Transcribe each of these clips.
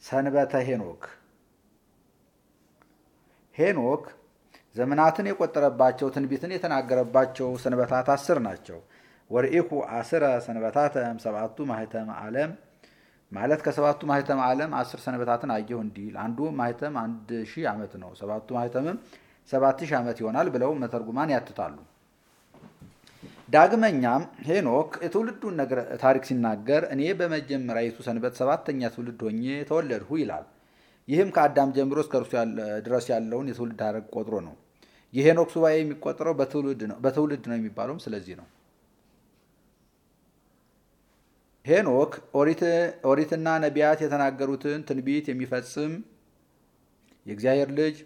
ሰንበተ ሄኖክ ሄኖክ ዘመናትን የቆጠረባቸው ትንቢትን የተናገረባቸው ሰንበታት አስር ናቸው። ወርኢኩ አስረ ሰንበታተ ሰባቱ ማህተም ዓለም ማለት ከሰባቱ ማህተም ዓለም አስር ሰንበታትን አየሁ እንዲል አንዱ ማህተም አንድ ሺህ ዓመት ነው፣ ሰባቱ ማህተምም ሰባት ሺህ ዓመት ይሆናል ብለው መተርጉማን ያትታሉ። ዳግመኛም ሄኖክ የትውልዱን ነገር ታሪክ ሲናገር እኔ በመጀመሪያይቱ ሰንበት ሰባተኛ ትውልድ ሆኜ ተወለድሁ ይላል። ይህም ከአዳም ጀምሮ እስከ እርሱ ድረስ ያለውን የትውልድ ሐረግ ቆጥሮ ነው። የሄኖክ ሱባኤ የሚቆጠረው በትውልድ ነው የሚባለውም ስለዚህ ነው። ሄኖክ ኦሪትና ነቢያት የተናገሩትን ትንቢት የሚፈጽም የእግዚአብሔር ልጅ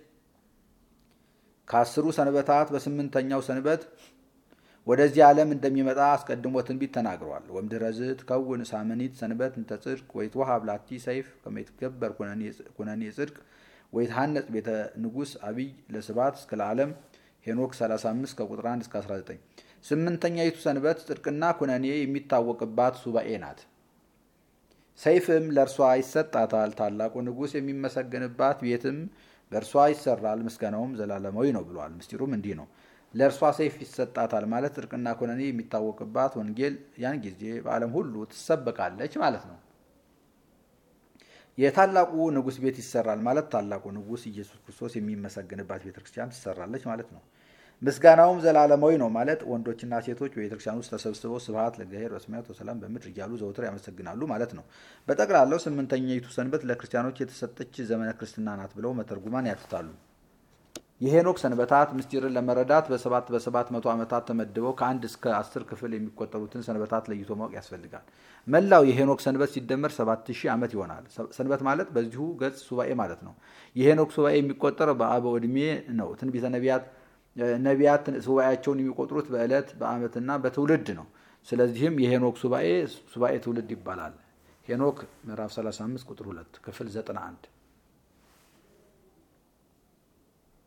ከአስሩ ሰንበታት በስምንተኛው ሰንበት ወደዚህ ዓለም እንደሚመጣ አስቀድሞ ትንቢት ተናግሯል። ወምድረዝ ትከውን ሳምኒት ሰንበት እንተ ጽድቅ ወይትወሀብ ላቲ ሰይፍ ከመ ይትገበር ኩነኔ ጽድቅ ወይትሐነጽ ቤተ ንጉሥ አብይ ለስባት እስከ ለዓለም ሄኖክ 35 ከቁጥር 1 እስከ 19። ስምንተኛይቱ ሰንበት ጽድቅና ኩነኔ የሚታወቅባት ሱባኤ ናት። ሰይፍም ለእርሷ ይሰጣታል። ታላቁ ንጉሥ የሚመሰገንባት ቤትም በእርሷ ይሰራል። ምስጋናውም ዘላለማዊ ነው ብሏል። ምስጢሩም እንዲህ ነው። ለእርሷ ሰይፍ ይሰጣታል ማለት ጽድቅና ኩነኔ የሚታወቅባት ወንጌል ያን ጊዜ በዓለም ሁሉ ትሰበቃለች ማለት ነው። የታላቁ ንጉሥ ቤት ይሰራል ማለት ታላቁ ንጉሥ ኢየሱስ ክርስቶስ የሚመሰግንባት ቤተክርስቲያን ትሰራለች ማለት ነው። ምስጋናውም ዘላለማዊ ነው ማለት ወንዶችና ሴቶች በቤተክርስቲያን ውስጥ ተሰብስበው ስብሐት ለእግዚአብሔር በሰማያት ወሰላም በምድር እያሉ ዘውትር ያመሰግናሉ ማለት ነው። በጠቅላላው ስምንተኛይቱ ሰንበት ለክርስቲያኖች የተሰጠች ዘመነ ክርስትና ናት ብለው መተርጉማን ያትታሉ። የሄኖክ ሰንበታት ምስጢርን ለመረዳት በሰባት በሰባት መቶ ዓመታት ተመድበው ከአንድ እስከ አስር ክፍል የሚቆጠሩትን ሰንበታት ለይቶ ማወቅ ያስፈልጋል። መላው የሄኖክ ሰንበት ሲደመር ሰባት ሺህ ዓመት ይሆናል። ሰንበት ማለት በዚሁ ገጽ ሱባኤ ማለት ነው። የሄኖክ ሱባኤ የሚቆጠረው በአበው ዕድሜ ነው። ትንቢተ ነቢያት ነቢያት ሱባኤያቸውን የሚቆጥሩት በዕለት በዓመትና በትውልድ ነው። ስለዚህም የሄኖክ ሱባኤ ሱባኤ ትውልድ ይባላል። ሄኖክ ምዕራፍ 35 ቁጥር 2 ክፍል 91